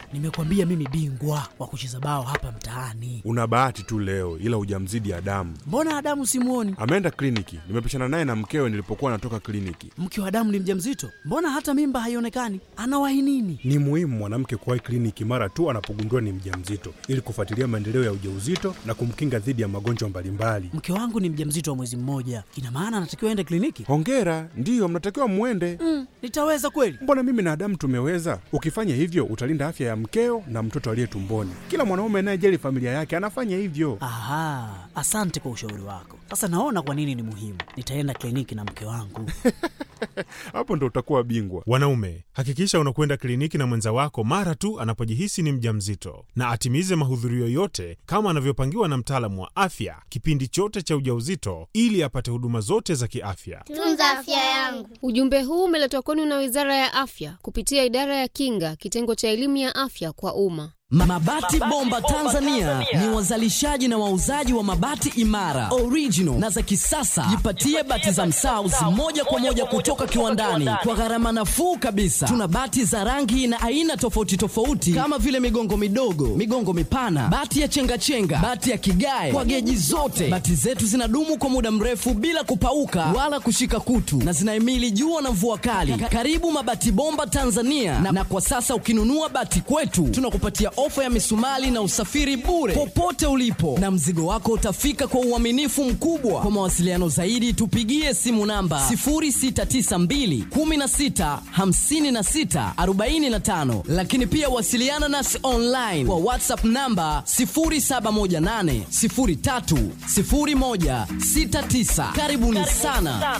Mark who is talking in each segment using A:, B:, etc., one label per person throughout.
A: Nimekwambia mimi bingwa wa kucheza bao hapa mtaani.
B: Una bahati tu leo, ila hujamzidi Adamu.
A: Mbona Adamu simuoni?
B: Ameenda kliniki, nimepishana naye na mkewe nilipokuwa natoka kliniki.
A: Mke wa Adamu ni mjamzito, mbona hata mimba haionekani? Anawahi nini?
C: Ni muhimu mwanamke kuwahi kliniki mara tu anapogundua ni mjamzito ili kufuatilia maendeleo ya ujauzito na kumkinga dhidi ya magonjwa mbalimbali.
A: Mke wangu ni mjamzito wa mwezi mmoja, ina maana anatakiwa aende kliniki?
B: Hongera, ndiyo mnatakiwa mwende.
A: Mm, nitaweza kweli?
B: Mbona mimi na Adamu tumeweza? Ukifanya hivyo utalinda afya ya mkeo na mtoto aliye tumboni. Kila mwanaume anayejali familia yake anafanya hivyo.
A: Aha, asante kwa ushauri wako. Sasa naona kwa nini ni muhimu. Nitaenda kliniki na mke wangu.
B: Hapo ndo utakuwa bingwa.
D: Wanaume, hakikisha unakwenda kliniki na mwenza wako mara tu anapojihisi ni mjamzito, na atimize mahudhurio yote kama anavyopangiwa na mtaalamu wa afya kipindi chote cha ujauzito, ili apate huduma zote za kiafya.
E: Tunza afya yangu.
F: Ujumbe huu umeletwa kwenu na Wizara ya Afya kupitia Idara ya Kinga, kitengo cha elimu ya afya kwa umma.
G: Mabati Bomba Tanzania ni wazalishaji na wauzaji wa mabati imara, original na za kisasa. Jipatie bati za Msaus moja kwa moja kutoka kiwandani kwa gharama nafuu kabisa. Tuna bati za rangi na aina tofauti tofauti kama vile migongo midogo, migongo mipana, bati ya chengachenga, bati ya kigae kwa geji zote. Bati zetu zinadumu kwa muda mrefu bila kupauka wala kushika kutu na zinahimili jua na mvua kali. Karibu Mabati Bomba Tanzania na, na kwa sasa ukinunua bati kwetu tunakupatia ofa ya misumali na usafiri bure popote ulipo, na mzigo wako utafika kwa uaminifu mkubwa. Kwa mawasiliano zaidi, tupigie simu namba 0692 16 56 45, lakini pia wasiliana nasi online kwa WhatsApp namba 0718 03 01 69. Karibuni sana.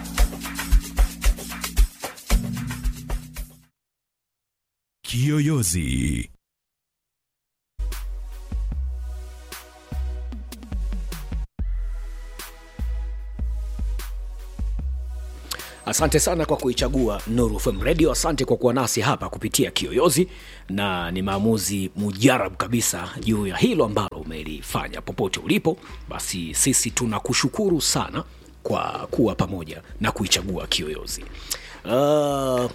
H: Kiyoyozi.
I: Asante sana kwa kuichagua Nuru FM Radio. Asante kwa kuwa nasi hapa kupitia Kiyoyozi, na ni maamuzi mujarab kabisa juu ya hilo ambalo umelifanya. Popote ulipo, basi sisi tunakushukuru sana kwa kuwa pamoja na kuichagua Kiyoyozi. Uh,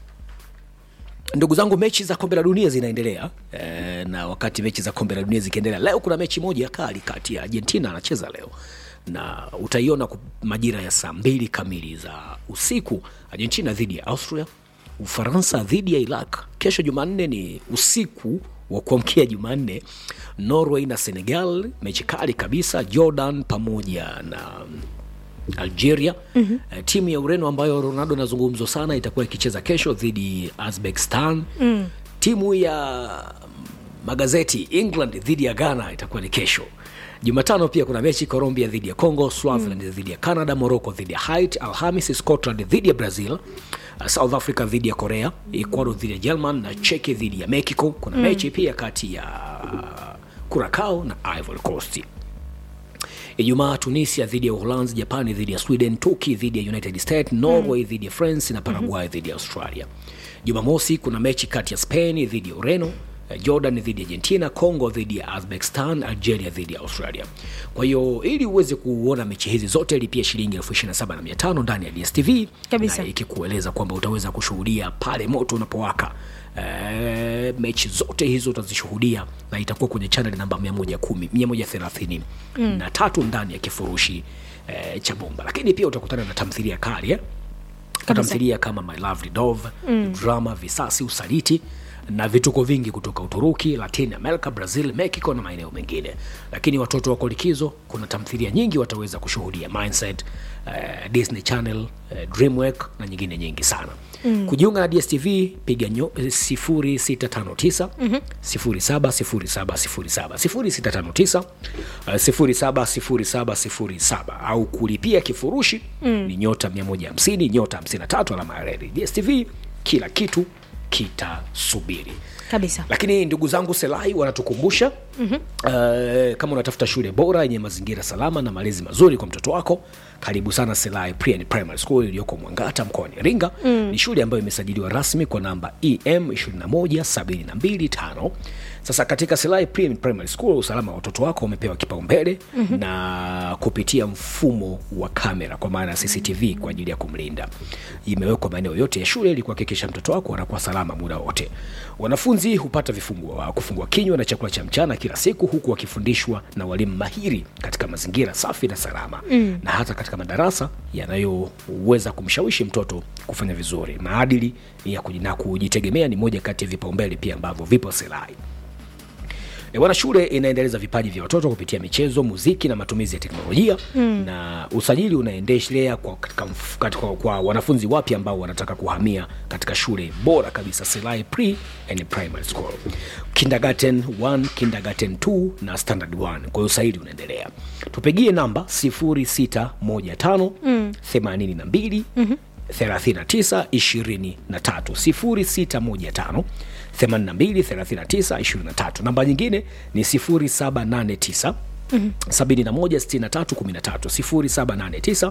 I: ndugu zangu, mechi za kombe la dunia zinaendelea e, na wakati mechi za kombe la dunia zikiendelea, leo kuna mechi moja kali kati ya Argentina anacheza leo na utaiona ku- majira ya saa mbili kamili za usiku, Argentina dhidi ya Austria, Ufaransa dhidi ya Iraq. Kesho Jumanne ni usiku wa kuamkia Jumanne, Norway na Senegal, mechi kali kabisa. Jordan pamoja na Algeria. mm-hmm. Uh, timu ya Ureno ambayo Ronaldo anazungumzwa sana itakuwa ikicheza kesho dhidi ya Uzbekistan. mm. Timu ya magazeti England dhidi ya Ghana itakuwa ni kesho. Jumatano pia kuna mechi Colombia dhidi ya Congo, Swaziland mm. dhidi ya Canada, Morocco dhidi ya Haiti, Alhamis Scotland dhidi ya Brazil, uh, South Africa dhidi ya Korea, Ecuador dhidi ya German na Czech dhidi ya Mexico. Kuna mm. mechi pia kati ya Curacao na Ivory Coast. Ijumaa Tunisia dhidi ya Uholanzi, Japani dhidi ya Sweden, Turkey dhidi ya United States, Norway mm. dhidi ya France na Paraguay dhidi ya Australia. Jumamosi kuna mechi kati ya Spain dhidi ya Ureno, eh, Jordan dhidi ya Argentina, Congo dhidi ya Uzbekistan, Algeria dhidi ya Australia. Kwa hiyo ili uweze kuona mechi hizi zote lipia shilingi elfu ishirini na saba na mia tano ndani ya DSTV
J: Kabisa.
I: na ikikueleza kwamba utaweza kushuhudia pale moto unapowaka. E, mechi zote hizo utazishuhudia na itakuwa kwenye channel namba 110 130 mm. na tatu ndani ya kifurushi e, cha bomba, lakini pia utakutana na tamthilia kali eh? tamthilia kama My Lovely Dove mm. drama, visasi, usaliti na vituko vingi kutoka Uturuki, Latin America, Brazil, Mexico na maeneo mengine. Lakini watoto wako likizo, kuna tamthilia nyingi wataweza kushuhudia Mindset, uh, Disney Channel, uh, Dreamwork na nyingine nyingi sana. Mm. Kujiunga na DSTV piga nyo, eh, 0659 070707 0659 uh, 070707 au kulipia kifurushi mm. ni nyota 150 nyota 53 alama ya reli. DSTV kila kitu kitasubiri
J: kabisa
I: lakini ndugu zangu selai wanatukumbusha mm-hmm. uh, kama unatafuta shule bora yenye mazingira salama na malezi mazuri kwa mtoto wako karibu sana selai Pre and primary school iliyoko mwangata mkoani iringa mm. ni shule ambayo imesajiliwa rasmi kwa namba em 21725 sasa katika selai Pre and primary school usalama wa watoto wako umepewa kipaumbele mm-hmm. na kupitia mfumo wa kamera kwa maana ya cctv kwa ajili ya kumlinda imewekwa maeneo yote ya shule ili kuhakikisha mtoto wako anakuwa salama salama muda wote. Wanafunzi hupata vifungua kufungua kinywa na chakula cha mchana kila siku, huku wakifundishwa na walimu mahiri katika mazingira safi na salama mm. na hata katika madarasa yanayoweza kumshawishi mtoto kufanya vizuri. Maadili ya kuji- na kujitegemea ni moja kati ya vipaumbele pia ambavyo vipo Selai. E, bwana, shule inaendeleza vipaji vya watoto kupitia michezo, muziki na matumizi ya teknolojia mm. na usajili unaendelea kwa, katika, mf- katika, kwa wanafunzi wapya ambao wanataka kuhamia katika shule bora kabisa Selai Pre and Primary School, kindergarten 1, kindergarten 2 na standard 1. Kwa hiyo usajili unaendelea, tupigie namba 0615 mm. 82 39 23 0615 82 39 23. Namba nyingine ni 0789 716313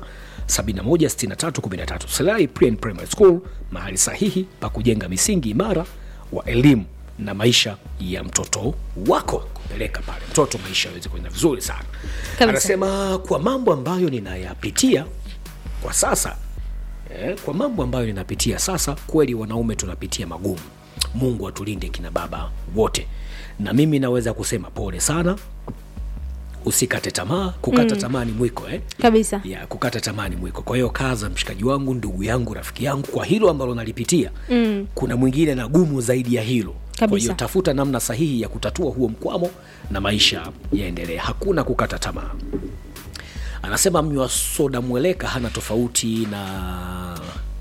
I: 0789 Selai Pre and Primary School, mahali sahihi pa kujenga misingi imara wa elimu na maisha ya mtoto wako, kupeleka pale mtoto maisha aweze kwenda vizuri sana.
F: Kabisa.
I: Anasema kwa mambo ambayo ninayapitia kwa sasa eh, kwa mambo ambayo ninapitia sasa, kweli wanaume tunapitia magumu. Mungu atulinde kina baba wote, na mimi naweza kusema pole sana. Usikate tamaa, kukata tamaa ni mwiko eh?
E: kabisa
I: ya kukata tamaa ni mwiko. Kwa hiyo kaza, mshikaji wangu, ndugu yangu, rafiki yangu, kwa hilo ambalo nalipitia mm. kuna mwingine na gumu zaidi ya hilo. Kwa
E: Kabisa.
I: hiyo tafuta namna sahihi ya kutatua huo mkwamo na maisha yaendelee. Hakuna kukata tamaa. Anasema mnywa soda mweleka hana tofauti na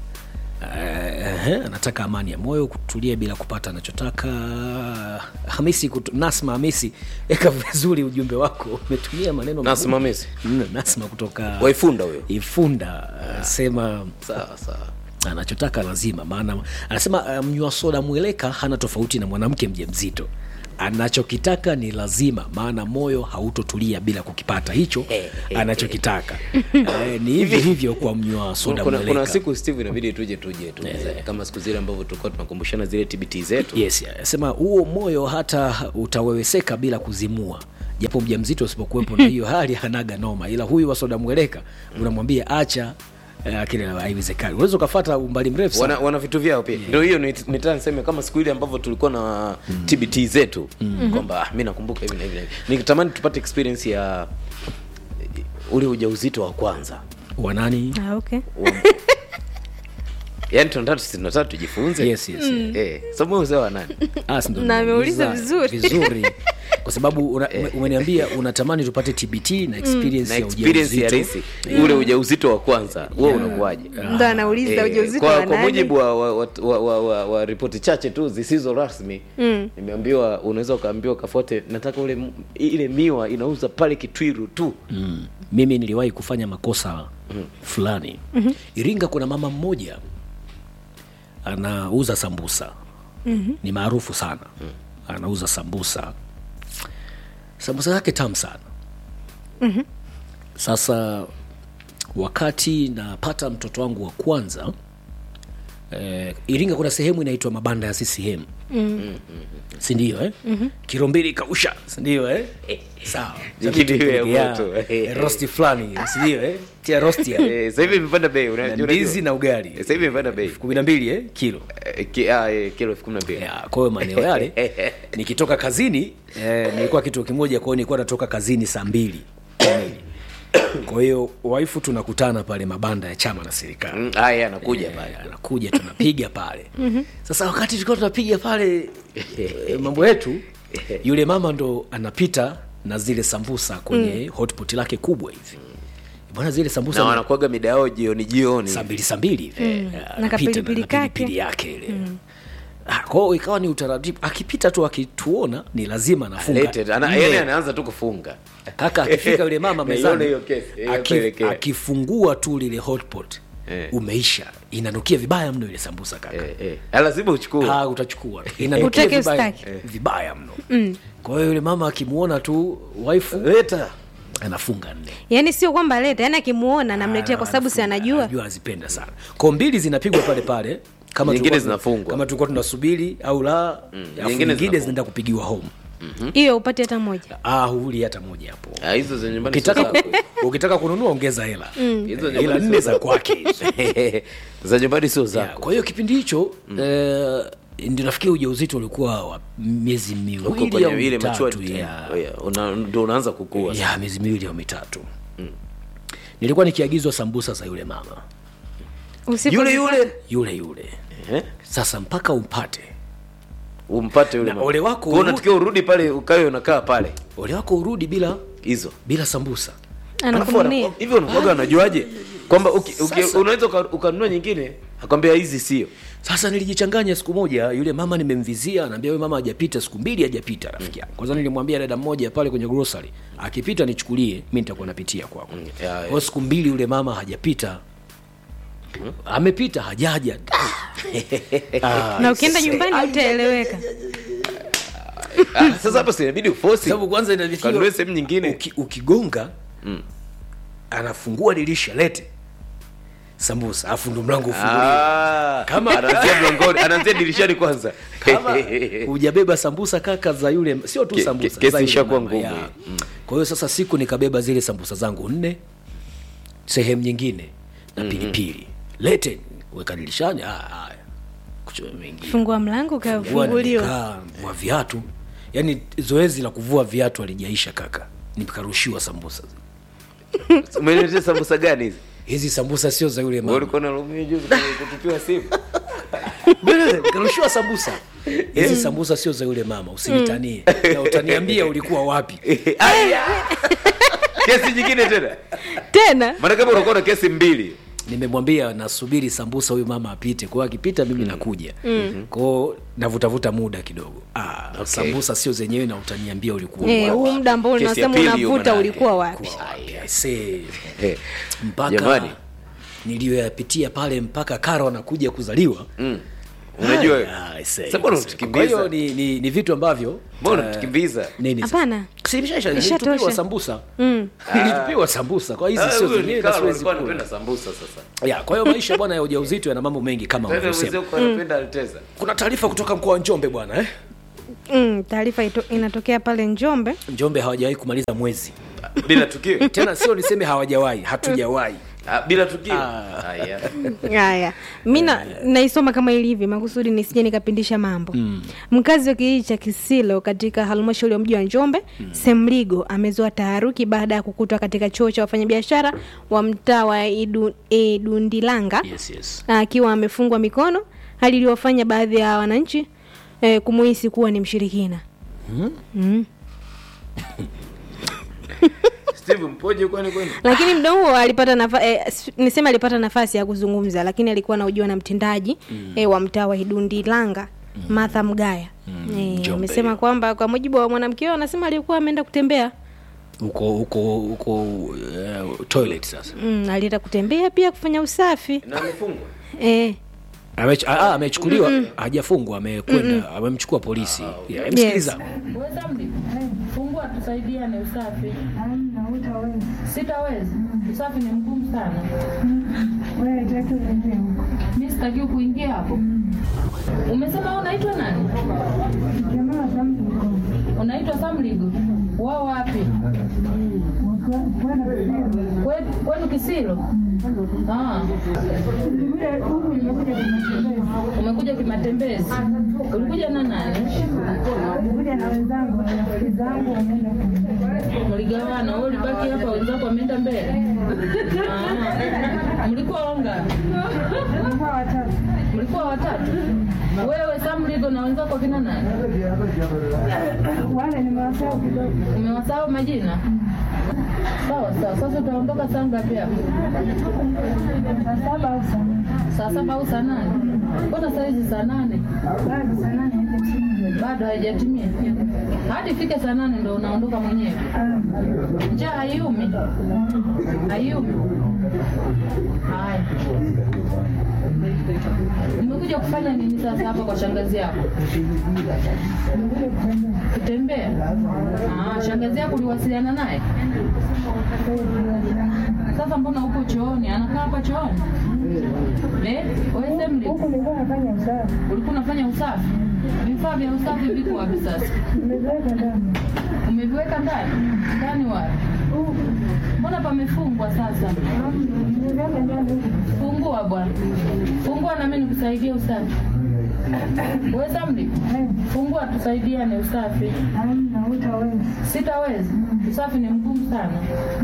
I: Uh, anataka amani ya moyo kutulia bila kupata anachotaka. Hamisi kutu, Nasma Hamisi, eka vizuri ujumbe wako, umetumia maneno
H: Nasma
I: magumu.
H: Hamisi?
I: Mm, Nasma kutoka
H: Waifunda huyo.
I: Ifunda anasema
H: sawa sawa
I: anachotaka lazima, maana anasema uh, mnywa soda mweleka hana tofauti na mwanamke mjamzito anachokitaka ni lazima, maana moyo hautotulia bila kukipata hicho anachokitaka. Eh, ni hivyo hivyo kwa mnywa soda
H: kuna,
I: mweleka.
H: kuna siku steve inabidi tuje tuje tu kama siku zile ambavyo tulikuwa tunakumbushana zile tbt zetu
I: Yes, anasema huo moyo hata utaweweseka bila kuzimua, japo mjamzito usipokuwepo na hiyo hali hanaga noma, ila huyu wa soda mweleka unamwambia acha eh, kile haiwezekani. Unaweza ukafata umbali mrefu sana.
H: wana, wana vitu vyao pia ndio hiyo nit- nitaka niseme kama siku ile ambavyo tulikuwa na tbt zetu kwamba ah, mi nakumbuka hivi na hivi na hivi nikitamani tupate experience ya ule ujauzito wa kwanza
I: wanani
E: ah, okay.
H: yaani tunataka tunataka tujifunze
I: yes, yes, yes.
H: eh somo uzee wa nani
I: Ah, si ndo
E: Na ameuliza
I: nimeuliza
E: vizuri.
I: vizuri kwa sababu una- ume- umeniambia unatamani tupate tbt na experience
H: na
I: ya
H: experience ya
I: ujauzito.
H: risi ule ujauzito wa kwanza wewe unakuwaje
E: ndo anauliza
H: Eh,
E: ujauzito
H: kwa,
E: wa
H: kwa
E: nani?
H: mujibu wa, wa, wa, wa, wa, wa, wa ripoti chache tu zisizo rasmi mm. nimeambiwa unaweza ukaambiwa kafuate nataka ule m- ile miwa inauza pale kitwiru tu
I: mm. mimi niliwahi kufanya makosa fulani mm-hmm. iringa kuna mama mmoja anauza sambusa mm-hmm. ni maarufu sana anauza sambusa sambusa yake tamu sana mm-hmm. sasa wakati napata mtoto wangu wa kwanza eh, iringa kuna sehemu inaitwa mabanda ya ccm mm. sindio eh? mm-hmm. kilo mbili kausha sindio eh? sawa
H: Jikidi iwe ya
I: Ya,
H: moto.
I: eh, rosti fulani sindio eh? tia rosti ya
H: Eh, sasa hivi imepanda bei
I: na
H: unajua-
I: ndizi na ugali
H: Eh, sasa hivi imepanda bei
I: kumi na mbili eh? kilo
H: Eh, ki- ah, eh, kilo elfu kumi na mbili
I: Ya, kwa hiyo maeneo yale nikitoka kazini eh, nilikuwa kituo kimoja kwa hiyo nilikuwa natoka kazini saa mbili kamili kwa hiyo waifu tunakutana pale mabanda ya chama na serikali
H: Mm, haya anakuja
I: Eh,
H: pale
I: anakuja tunapiga pale sasa wakati tulikuwa tunapiga pale eh, mambo yetu yule mama ndo anapita na zile sambusa kwenye hotpot lake kubwa hivi bwana zile sambusa
H: na
I: ni-
H: wanakuaga mida yao jioni jioni
I: saa mbili saa mbili hivi Eh,
E: Na
I: anapita
E: kapilipili
I: na
E: kake.
I: pilipili yake ile Ah, kwa hiyo ikawa ni utaratibu akipita tu akituona ni lazima anafunga
H: Lete, ana,
I: nne.
H: yani anaanza tu kufunga
I: kaka akifika yule mama
H: Naiona
I: mezani
H: hiyo kesi, hiyo
I: aki-
H: pelekea.
I: akifungua tu lile hotpot
H: Eh.
I: umeisha inanukia vibaya mno ile sambusa kaka
H: eh, eh. Ah, lazima uchukue
I: Ah, utachukua inanukia
E: Utake
I: vibaya,
E: ustake.
I: vibaya mno kwa hiyo yule mama akimwona tu waifu
H: leta
I: anafunga nne
E: yaani sio kwamba leta yaani akimuona namletea kwa sababu si
I: Anafunga,
E: anajua
I: anajua azipenda sana ko mbili zinapigwa pale pale kama
H: Nyingine
I: tulikuwa-
H: zinafungwa.
I: kama tulikuwa tunasubiri au la alafu
H: nyingine
I: nyingine
H: zinafungwa.
I: zinaenda kupigiwa home
E: hiyo upate hata moja
I: ah huli hata moja hapo
H: Ah, hizo za nyumbani sio
I: ukitaka
H: zako.
I: ukitaka kununua ongeza hela
H: Hizo
I: ila
H: nyumbani
I: nne
H: sio
I: za kwake hizo.
H: za nyumbani sio
I: Ya,
H: zako
I: kwa hiyo kipindi hicho eh, ndio nafikiri ujauzito ulikuwa wa miezi
H: Uko
I: miwili
H: kwenye
I: au
H: ile
I: mitatu
H: maturity
I: ya,
H: time. Yeah, una- ndo unaanza kukua
I: ya miezi miwili au mitatu nilikuwa nikiagizwa sambusa za yule mama
E: Usipo-
H: yule yule
I: yule yule
H: Eh?
I: sasa mpaka umpate
H: umpate yule
I: Na
H: mama.
I: ole wako
H: Kwa hiyo
I: urudi-
H: unatakiwa urudi pale ukawe unakaa pale
I: ole wako urudi bila
H: hizo
I: bila sambusa
H: Alafu
E: anakununia
H: wana- hivyo unakuwaga unajuaje kwamba uki- uki-
I: Sasa-
H: unaweza uka- ukanunua nyingine akwambia hizi sio
I: sasa nilijichanganya siku moja yule mama nimemvizia anaambia yule mama hajapita siku mbili hajapita rafiki yangu kwanza nilimwambia dada mmoja pale kwenye grocery akipita nichukulie mi nitakuwa napitia kwako
H: ya, ya.
I: kwa hiyo siku mbili yule mama hajapita amepita hajaja Ah,
E: na ukienda nyumbani utaeleweka
H: Ah, sasa hapo si inabidi ufosi
I: sababu kwanza inatakiwa-
H: kanunue sehemu nyingine
I: uki, ukigonga anafungua dirisha lete sambusa afu ndo mlango ufunguliwe
H: Ah,
I: Kama-
H: anaanzia mlangoni anaanzia dirishani kwanza
I: kama hujabeba sambusa kaka za yule sio tu
H: Ke-
I: sambusa
H: ke- kesi
I: za yule
H: ishakuwa
I: mama,
H: ngumu,
I: ya.
H: eh.
I: kwa hiyo sasa siku nikabeba zile sambusa zangu nne sehemu nyingine na pilipili lete weka dirishani ah, haya kuchoma mengine
E: fungua mlango
I: Fungua,
E: ukafunguliwa
I: nimekaa, vua viatu yaani zoezi la kuvua viatu alijaisha kaka nikarushiwa sambusa
H: umeletea sambusa gani hizi
I: hizi sambusa sio za yule
H: Wewe
I: mama
H: ulikuwa unalumia juzi kwenye kutupiwa simu
I: Bwana, nikarushiwa sambusa hizi sambusa sio za yule mama usinitanie na utaniambia ulikuwa wapi
H: Aya! kesi nyingine tena
E: tena
H: maana kama unakuwa na kesi mbili
I: nimemwambia nasubiri sambusa huyu mama apite kwao akipita mimi nakuja kwao navutavuta muda kidogo ah,
H: Okay.
I: sambusa sio zenyewe na utaniambia ulikuwa
E: Eh,
I: wapi.
E: huu muda ambao
H: Kesi ya
E: unasema
H: pili hiyo
E: unavuta
H: manake.
E: ulikuwa wapi
I: Ulikuwa wapi? I say,
H: Eh,
I: mpaka
H: Jamani.
I: niliyoyapitia pale mpaka karo anakuja kuzaliwa
H: unajua
I: Ah, I say,
H: Sasa mbona
I: I say.
H: unatukimbiza?
I: Kwa hiyo ni, ni, ni vitu ambavyo
H: mbona
I: eh,
H: unatukimbiza
I: nini sasa?
E: hapana
I: Si imeshaisha,
E: Ishatosha.
I: nilitupiwa sambusa nilitupiwa sambusa kwa hizi
H: Ah,
I: sio
H: huyo
I: zenyewe
H: ni
I: na
H: Carlo,
I: siwezi
H: alikuwa
I: kula
H: anapenda sambusa sasa
I: ya kwa hiyo maisha bwana ya ujauzito yana mambo mengi kama
H: Tena
I: unavyosema
H: mzee kwa anapenda alteza
I: kuna taarifa kutoka mkoa wa njombe bwana eh?
E: mm, taarifa ito- inatokea pale njombe
I: njombe hawajawahi kumaliza mwezi
H: bila tukio
I: tena sio niseme hawajawahi hatujawahi
H: Ah, bila tukio
I: Ah.
H: Aya.
E: haya mi na- naisoma kama ilivyo makusudi nisije nikapindisha mambo mm. mkazi wa kijiji cha kisilo katika halmashauri ya mji wa njombe mm. semligo amezua taharuki baada ya kukutwa katika chuo cha wafanyabiashara wa mtaa wa Idu- idundilanga
I: yes, yes.
E: akiwa amefungwa mikono hali iliyofanya baadhi ya wananchi eh, kumuhisi kuwa ni mshirikina mm.
H: steve mpoje kwani kwani
E: lakini mda huo alipata nafa, eh, s- niseme alipata nafasi ya kuzungumza lakini alikuwa anaujua na mtendaji mm. eh, wa mtaa wa Idundi Langa mm. Martha Mgaya mm. eh,
I: Njombe
E: amesema
I: hiyo.
E: kwamba kwa mujibu wa mwanamke huyo anasema alikuwa ameenda kutembea
I: huko huko huko uh, toilet sasa
E: mm, alienda kutembea pia kufanya usafi
H: na amefungwa
E: eh,
I: Amech- ah, ah, amechukuliwa hajafungwa amekwenda amemchukua polisi yeah, msikiliza
J: Fungua tusaidiane usafi. Sitaweza. Usafi ni mgumu sana. Mimi sitaki kuingia hapo. Umesema wewe unaitwa nani? Unaitwa Samligo. Wao wapi? Kwe- Kwenu Kisilo? Ah. Umekuja kimatembezi. Ulikuja na nani? Mligawana, wewe ulibaki hapa, wenzako wameenda mbele. Ah. Mlikuwa wangapi? Mlikuwa watatu. Wewe Samligo na wenzako kina nani? Umewasahau majina? Sawa sawa. Sasa utaondoka saa ngapi hapa? Saa saba au saa nane? Mbona saa hizi saa nane? Bado haijatimia. Hadi ifike saa nane ndo unaondoka mwenyewe. Njaa haiumi? Haiumi? Haya. Umekuja kufanya nini sasa hapa kwa shangazi yako? Kutembea? Ah, shangazi yako uliwasiliana naye? Sasa mbona uko chooni? Anakaa hapa chooni? Eh? Wewe Semli? Ulikuwa unafanya usafi? Vifaa vya usafi viko wapi sasa? Umeviweka ndani? Ndani wapi? Mbona pamefungwa sasa? Fungua bwana. Fungua na mimi nikusaidie usafi. Wewe Samdi, fungua tusaidiane usafi. Sitaweza. Usafi ni mgumu sana.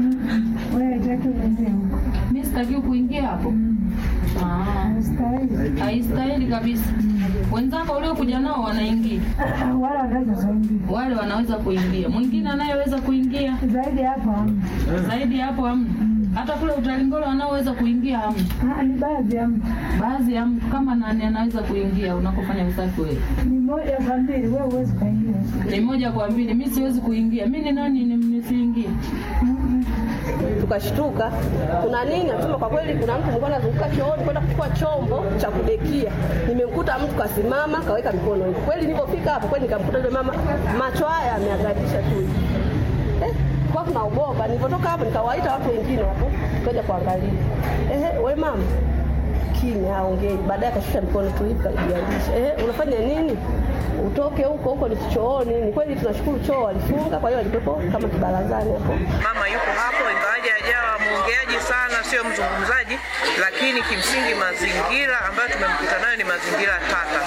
J: Mimi sitaki kuingia hapo. Ah. Haistahili kabisa. Wenzako uliokuja nao wanaingia. Wale wanaweza kuingia. Mwingine anayeweza kuingia zaidi hapo hamna. Zaidi hapo hamna. Hata kule utalingolo wanaoweza kuingia hamna. Ni baadhi ya mtu. Baadhi ya mtu kama nani anaweza kuingia unakofanya usafi wewe? Ni moja kwa mbili, wewe huwezi kuingia. Ni moja kwa mbili, mimi siwezi kuingia. Mimi ni nani ni- nisiingie?
K: tukashtuka kuna nini nasema kwa kweli kuna mtu mlikuwa anazunguka chooni kwenda kuchukua chombo cha kudekia nimemkuta mtu kasimama kaweka mikono hivi kweli nilipofika hapo kweli nikamkuta yule mama macho haya ameangalisha tu hivi. eh, kwa tunaogopa nilipotoka hapo nikawaita watu wengine hapo kaja kuangalia ehe we mama kimya haongei baadaye akashusha mikono tu hivi kajiandisha ehe unafanya nini utoke huko huko ni chooni ni kweli tunashukuru choo walifunga kwa hiyo walikuwepo kama kibarazani hapo
L: Mama yuko hapo, ingawaje hajawa mwongeaji sana, sio mzungumzaji, lakini kimsingi mazingira ambayo tumemkuta nayo ni mazingira tata.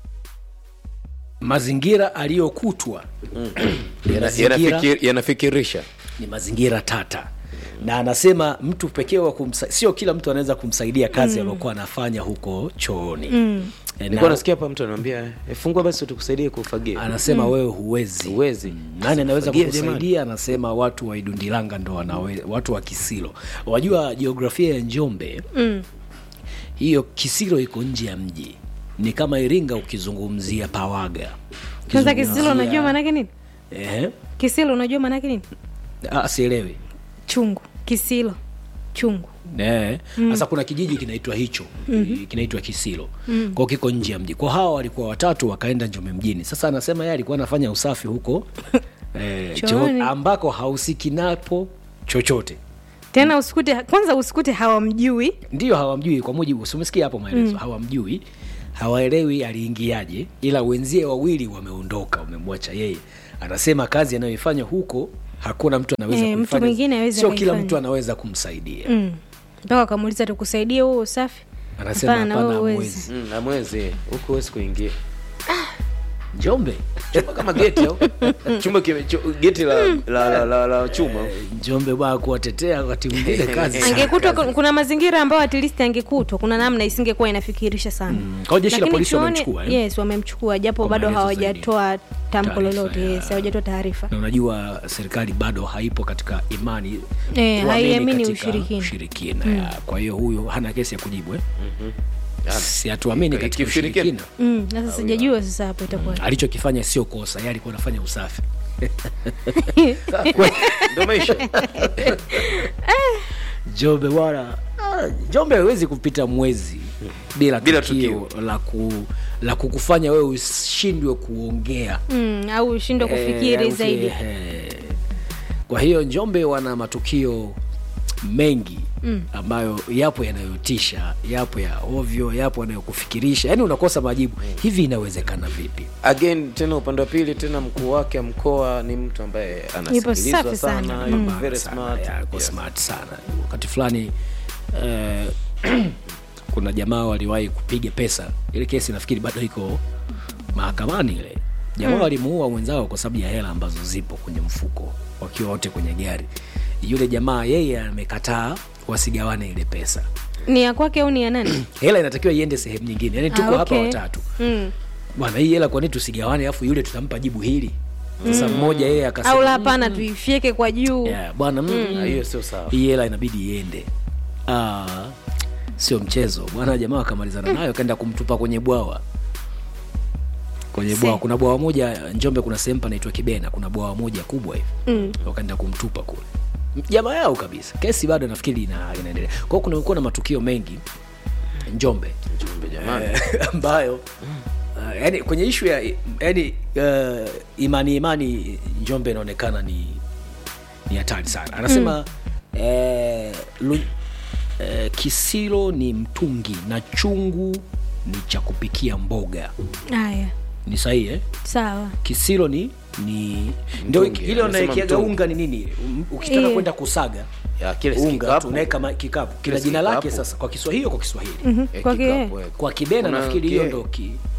I: mazingira aliyokutwa
H: Yana-
I: mazingira-
H: yanafikir- yanafikirisha
I: ni mazingira tata na anasema mtu pekee wa kumsa, sio kila mtu anaweza kumsaidia kazi
H: Mm.
I: aliyokuwa anafanya huko chooni
H: Mm.
I: Eh,
H: nilikuwa
I: na-
H: nasikia hapa mtu ananiambia "Eh, fungua basi tukusaidie kufagia
I: anasema wewe huwezi
H: huwezi
I: nani anaweza
H: Fagia,
I: kukusaidia anasema watu wa idundilanga ndo wanawe, watu wa kisilo wajua jiografia ya njombe
E: Mm.
I: hiyo kisilo iko nje ya mji ni kama iringa ukizungumzia pawaga
E: Kwanza kisilo
I: Ukizungumzia-
E: unajua maanake nini?
I: Ehe.
E: Kisilo unajua maanake nini?
I: Ah, sielewi
E: Chungu. Kisilo. Chungu.
I: Eh,
E: Mm.
I: sasa kuna kijiji kinaitwa hicho
E: Mhm.
I: kinaitwa kisilo
E: Mm.
I: kwao kiko nje ya mji kwa hawa walikuwa watatu wakaenda njombe mjini sasa anasema yeye alikuwa anafanya usafi huko eh,
E: Chooni.
I: choo ambako hahusiki napo chochote
E: Tena usikute kwanza usikute hawamjui.
I: ndio hawamjui kwa mujibu si umesikia hapo maelezo
E: Mm.
I: hawamjui hawaelewi aliingiaje ila wenzie wawili wameondoka wamemwacha yeye anasema kazi anayoifanya huko hakuna mtu anaweza
E: Eh, mtu
I: kuifanya.
E: mwingine hawezi
I: sio kila
E: akaifanya.
I: mtu anaweza kumsaidia
E: Mm. Mpaka wakamuuliza tukusaidie huo usafi.
I: Anasema
E: Hapana,
I: hapana,
E: wewe
I: hamwezi.
E: huwezi.
H: Mm, na mwezi huko huwezi kuingia
I: njombe
H: chumba kama geti au chumba kime, chu, geti la, la, la, la, la chuma
I: njombe bwana kuwatetea wakati mwingine kazi sana.
E: angekutwa ku- kuna mazingira ambayo at least angekutwa kuna namna isingekuwa inafikirisha sana
I: Kwa hiyo jeshi la
E: Lakini
I: polisi
E: chuoni-
I: wamemchukua, eh?
E: yes wamemchukua japo
I: Kwa
E: bado
I: maelezo
E: hawajatoa tamko
I: Taarifa,
E: lolote yes hawajatoa taarifa
I: na unajua serikali bado haipo katika imani
E: Eh,
I: kuamini
E: haiamini
I: katika
E: ushirikina.
I: ushirikina
E: Mm.
I: ya. kwa hiyo huyu hana kesi ya kujibu eh? si hatuamini katika
H: Kiushirikina.
I: ushirikina
E: Mm, sasa sijajua sasa hapo itakuwa
I: alichokifanya sio kosa yeye alikuwa anafanya usafi
H: ndo maisha
I: jombe bwana ah, jombe hawezi kupita mwezi bila,
H: Bila
I: tukio, la, ku, la kukufanya wewe ushindwe kuongea
E: mm, au ushindwe
I: Eh,
E: kufikiri
I: au-
E: zaidi
I: eh. kwa hiyo njombe wana matukio mengi
E: Mm.
I: ambayo yapo yanayotisha yapo ya ovyo yapo yanayokufikirisha yaani unakosa majibu hivi inawezekana vipi
H: again tena upande wa pili tena mkuu wake wa mkoa ni mtu ambaye anasikilizwa
E: safi
H: sana,
E: sana.
H: yuko
E: Mm.
H: very
I: Sana,
H: smart.
I: ya, yuko smart sana wakati fulani eh, kuna jamaa waliwahi kupiga pesa ile kesi nafikiri bado iko mahakamani ile jamaa
E: Mm.
I: walimuua mwenzao kwa sababu ya hela ambazo zipo kwenye mfuko wakiwa wote kwenye gari yule jamaa yeye amekataa wasigawane ile pesa
E: ni ya kwake au ni ya nani
I: hela inatakiwa iende sehemu nyingine yani tuko
E: Ah,
I: hapa
E: okay.
I: watatu
E: mm.
I: bwana hii hela kwani tusigawane alafu yule tutampa jibu hili sasa
E: Mm.
I: mmoja yeye akasema
E: au la hapana tuifyeke kwa juu
I: yeah, bwana mm.
E: Mm.
H: Ah, hiyo sio sawa
I: hii hela inabidi iende ah, sio mchezo bwana jamaa akamalizana nayo akaenda kumtupa kwenye bwawa kwenye
E: Se.
I: bwawa kuna bwawa moja njombe kuna sehemu panaitwa kibena kuna bwawa moja kubwa hivi
E: mm.
I: wakaenda kumtupa kule jamaa yao kabisa kesi bado nafikiri ina, inaendelea kwao kunakuwa na matukio mengi njombe
H: Njombe jamani.
I: eh, ambayo uh, yani kwenye ishu ya yani uh, imani imani njombe inaonekana ni ni hatari sana anasema mm. eh, lu, eh, kisilo ni mtungi na chungu ni cha kupikia mboga
E: haya
I: ni sahihi eh?
E: sawa
I: kisilo ni ni ndio
H: Mtungi,
I: ile
H: anasema
I: unaekiaga
H: mtungi.
I: unga ni nini Um, ukitaka
E: Iye.
I: kwenda kusaga
H: ya kile si
I: unga
H: kikapu.
I: tu unaweka ma- kikapu kila
H: Kile si
I: jina lake
H: kikapu.
I: sasa kwa kiswahili kwa kiswahili
E: Mhm,
H: Eh,
E: kwa
H: kikapu,
E: kie
H: eh.
I: kwa kibena
H: Kuna
I: nafikiri hiyo
H: kie-
I: ndo ki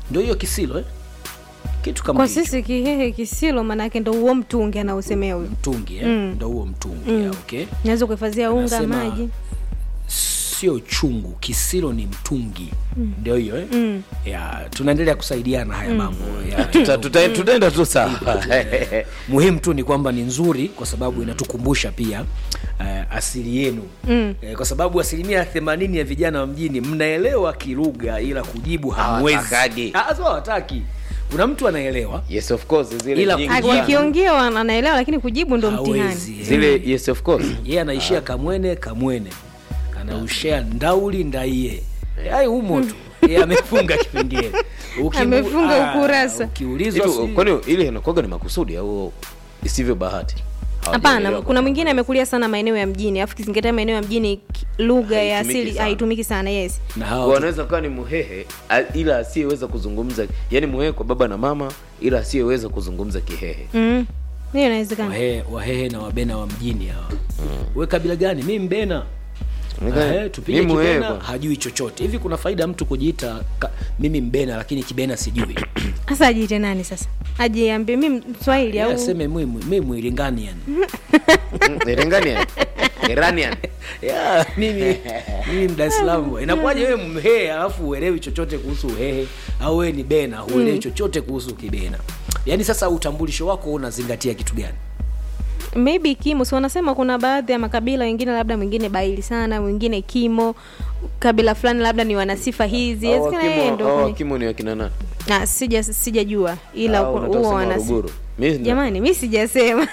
I: ndio hiyo kisilo eh? kitu kama
E: kwa
I: hicho.
E: sisi kihehe kisilo maanake ndo huo mtungi anaosemea huyo
I: mtungi eh?
E: Mm.
I: ndo huo mtungi
E: Mm.
I: yeah, okay
E: naweza kuhifadhia unga
I: Anasema-
E: maji
I: sio chungu kisilo ni mtungi
E: Mm.
I: ndio hiyo eh?
E: Mm.
I: ya tunaendelea kusaidiana haya mambo ya-
H: Tuta- tuta- tutaenda tu sawa
I: muhimu tu ni kwamba ni nzuri kwa sababu inatukumbusha pia uh, asili yenu
E: Mm.
I: eh, kwa sababu asilimia themanini ya vijana wa mjini mnaelewa kilugha ila kujibu hamwezi
H: Hawatakagi.
I: Ah, sio hawataki kuna mtu anaelewa
H: yes of course zile
I: Ila
H: nyingi
I: kujibu-
H: sana.
E: wakiongea wana- anaelewa lakini kujibu ndo mtihani
I: hawezi
H: zile yes of course
I: yeye anaishia kamwene kamwene anaushea ndauli ndaiye ai humo tu yeye amefunga kipengele Ukimu-
E: Amefunga
I: ah,
E: ukurasa.
I: ukiulizwa
H: Hivi,
I: si-
H: kwani ile inakuwaga ni makusudi au isivyo bahati
E: hapana
H: Hawajaelewa
E: kuna mwingine amekulia sana maeneo ya mjini alafu kizingatia maeneo ya mjini ki- lugha ya
H: Haitumiki
E: asili
H: sana.
E: haitumiki sana yes
I: na
H: Kwa
I: hao
H: wanaweza kuwa ni muhehe a- ila asiyeweza kuzungumza yani muhehe kwa baba na mama ila asiyeweza kuzungumza kihehe
E: mm. hiyo inawezekana
I: wahehe, wahehe na wabena wa mjini hawa we kabila gani mi mbena
H: Mbena.
I: Eh, tupige
H: Mi Muhehe
I: kibena
H: bwana.
I: hajui chochote hivi kuna faida mtu kujiita ka, mimi mbena lakini kibena sijui
E: sasa ajiite nani sasa ajiambie mi mswahili
I: Yeye
E: au
I: aseme mi mi mwiringanian
H: Iranian Iranian
I: ya mimi mimi mdar es salaam bwana. inakuwaje wewe mhehe alafu uelewi chochote kuhusu uhehe au wewe ni bena huelewi
E: Mm.
I: chochote kuhusu kibena yaani sasa utambulisho wako unazingatia kitu gani
E: maybe kimo si wanasema kuna baadhi ya makabila wengine labda mwingine baili sana mwingine kimo kabila fulani labda ni wanasifa hizi
H: Hao
E: Inawezekana yeye
H: wakimo-
E: ndo
H: hao
E: kwenye-
H: wakimo ni wakina nani
E: Ah, sija sijajua ila
H: Hao
E: ku-
H: unataka
E: huo
H: kusema
E: wanasifa
H: Waruguru. Mi-
E: jamani mi sijasema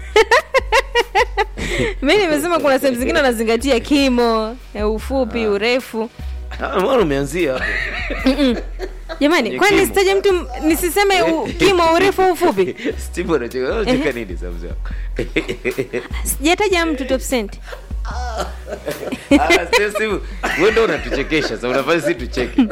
E: mi nimesema kuna sehemu zingine wanazingatia kimo eh, ufupi urefu
H: Ah, mbona umeanzia hapo
E: Mm-mm. jamani
H: Kwenye
E: kwani
H: kimo.
E: nisitaje mtu m- nisiseme u, kimo urefu au ufupi
H: Steve unacheka unacheka nini sasa mzee wako?
E: sijataja mtu top cent
H: Ah, Steve, Steve, wewe ndio unatuchekesha sasa unafanya sisi tucheke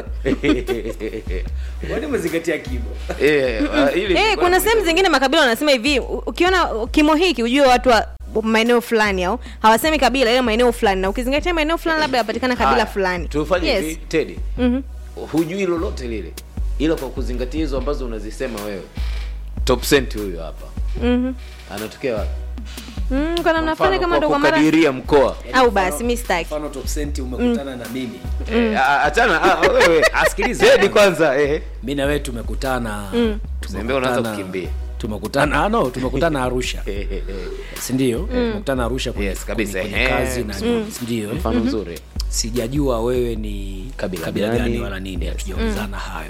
I: wani umezingatia kibo
H: eh ah, ili
E: Eh, kuna sehemu zingine makabila wanasema hivi u- ukiona kimo hiki ujue watu wa maeneo fulani au hawasemi kabila ile maeneo fulani na ukizingatia maeneo fulani labda yapatikana kabila
H: Haya,
E: fulani
H: tufanye
E: Yes.
H: hivi Teddy
E: Mhm.
H: hujui lolote lile ila kwa kuzingatia hizo ambazo unazisema wewe top cent huyo hapa
E: Mhm.
H: anatokea wapi
E: Mm, kwa namna fulani kama
H: kwa
E: ndo kwa mara
H: kukadiria mkoa
E: au basi mi sitaki
I: mfano top cent umekutana na mimi
H: Eh, ah, achana ah, wewe
I: asikilize
H: Teddy kwanza eh
I: mi na wewe tumekutana
E: Mm.
H: Sembe unaanza
I: tumekutana-
H: kukimbia.
I: tumekutana ah, no tumekutana arusha sindio tumekutana arusha kwenye,
H: Yes, kabisa,
I: kwenye, kwenye
H: eh.
I: kazi na
H: Mm.
I: sindio eh?
H: Mfano mzuri.
I: sijajua wewe ni
H: Kabila
I: kabila
H: gani?
I: gani wala nini hatujaulizana hayo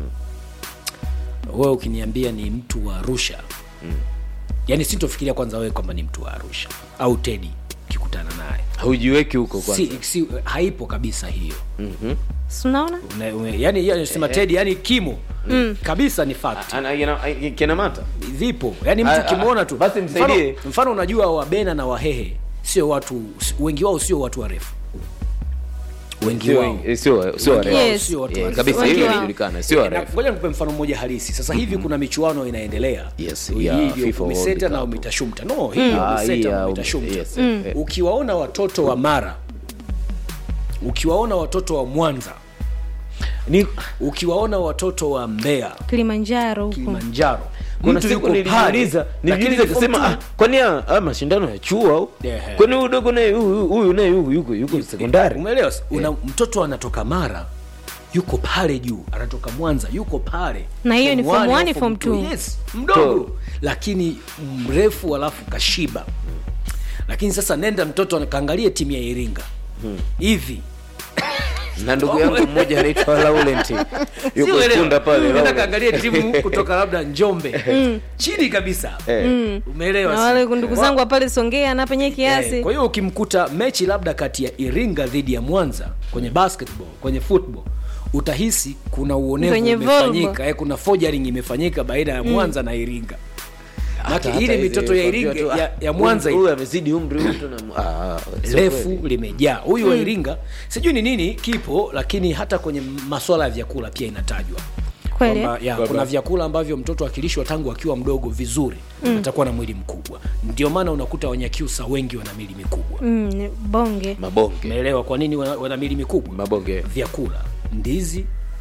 I: wewe ukiniambia ni mtu wa arusha yaani sintofikiria kwanza wewe kwamba ni mtu wa arusha au tedi ukikutana naye
H: hujiweki huko kwanza
I: si, si, haipo kabisa hiyo
H: Mhm.
E: Si unaona
I: Una- ume- yani yani sema
H: Eh.
I: tedi yani kimo
E: Mm.
I: kabisa ni fact
H: Ana- ina- kina mata
I: vipo yani
H: Ah,
I: mtu kimwona tu
H: basi msaidie.
I: mfano, mfano unajua wabena na wahehe sio watu wengi wao sio watu warefu wengi
H: Sio
I: wao
H: wengi- sio- sio
I: Wengi
H: warefu.
I: wao
E: Yes.
I: sio watu
H: Eh,
I: warefu.
H: kabisa,
I: Wengi
H: hiyo
I: wao-
H: inajulikana, sio
I: Eh,
H: warefu.
I: na- ngoja nikupe mfano mmoja halisi sasa hivi kuna michuano inaendelea
H: Yes,
I: Hii
H: ya
I: ndio
H: FIFA World
I: umeseta na
H: Cup.
I: umetashumta no hii
H: Ah, hii
I: umeseta
H: ya
I: na
H: um-
I: umetashumta
H: yes,
E: Mm.
H: eh,
I: ukiwaona watoto wa mara ukiwaona watoto wa mwanza
H: ni
I: ukiwaona watoto wa mbeya
E: kilimanjaro huko
I: kilimanjaro
H: kuna
I: mtu
H: siku
I: yuko
H: nilijiuliza
I: pale,
H: nilijiuliza
I: lakini
H: kasema
I: form
H: ah, kwani haya haya mashindano ya chuo au
I: Yeah.
H: kwani huyu dogo naye huyu huyu naye huyu yuko yuko sekondari
I: umeelewa una mtoto anatoka mara yuko pale juu anatoka mwanza yuko pale
E: Na hiyo ni form
I: one
E: one,
I: au
E: form
I: two.
E: two.
I: yes mdogo lakini mrefu alafu kashiba lakini sasa nenda mtoto kaangalie timu ya iringa hivi
H: na ndugu yangu mmoja anaitwa Laurent yuko
I: Siuelewa.
H: Ikunda pale
I: nenda
H: Laurent.
I: kaangalie timu kutoka labda njombe chini kabisa
H: Eh.
E: Mm.
I: umeelewa
E: na
I: si?
E: wale ndugu zangu wa pale songea na penye
I: Eh,
E: kiasi
I: kwa hiyo ukimkuta mechi labda kati ya iringa dhidi ya mwanza kwenye basketball kwenye football utahisi kuna uonevu
E: Kwenye
I: umefanyika
E: Volvo.
I: eh, kuna forging imefanyika baina ya mwanza na iringa
H: Hata-
I: Maki,
H: hata
I: ile
H: hizi
I: mitoto ya
H: kuambiwa
I: iringa
H: tu,
I: ya,
H: ah,
I: ya mwanza
H: huyu amezidi umri huyu tu na ah, sio
I: refu
H: kweli.
I: limejaa huyu wa iringa sijui ni nini kipo lakini hata kwenye maswala ya vyakula pia inatajwa
E: kweli
I: kwamba ya, kuna vyakula ambavyo mtoto akilishwa tangu akiwa mdogo vizuri mm. atakuwa na mwili mkubwa ndio maana unakuta wanyakyusa wengi wana mili mikubwa
E: mm, ni bonge
H: mabonge
I: umeelewa kwa nini wana, wana mili mikubwa
H: mabonge
I: vyakula ndizi